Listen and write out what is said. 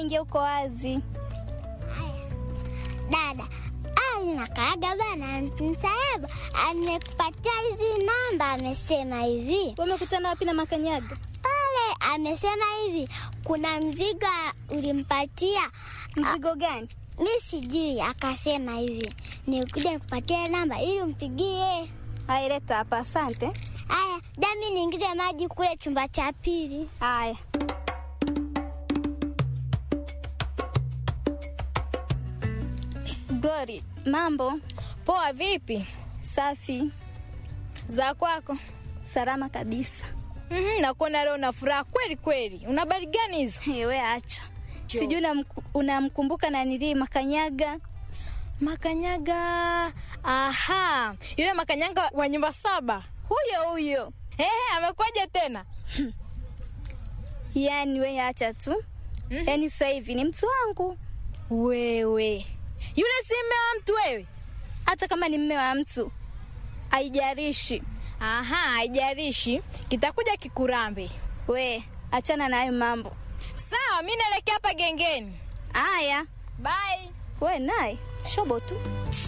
ingia uko wazi. Dada ai nakaaga bana, msaaba amekupatia hizi namba, amesema hivi Wamekutana wapi na makanyaga? pale, amesema hivi kuna mzigo ulimpatia Mzigo gani? mi sijui, akasema hivi nikuja nikupatia namba ili umpigie. Haya, leta hapa. Asante. Haya, dami niingize maji kule chumba cha pili. Haya. Glory, mambo Poa, vipi safi, za kwako? salama kabisa. Mhm, nakuona leo na furaha kweli kweli. Una habari gani hizo? We acha, sijui unamku- unamkumbuka na nilii makanyaga Makanyaga. Aha, yule makanyaga wa nyumba saba. huyo huyo. Ehe, amekuja tena? Yani we acha tu, Mhm. yani sasa hivi ni mtu wangu, Wewe yule si mme wa mtu wewe? hata kama ni mme wa mtu haijarishi. Aha, haijalishi, kitakuja kikurambe. We achana na hayo mambo Sawa, mi naelekea hapa gengeni. haya. Bye. We naye shobo tu.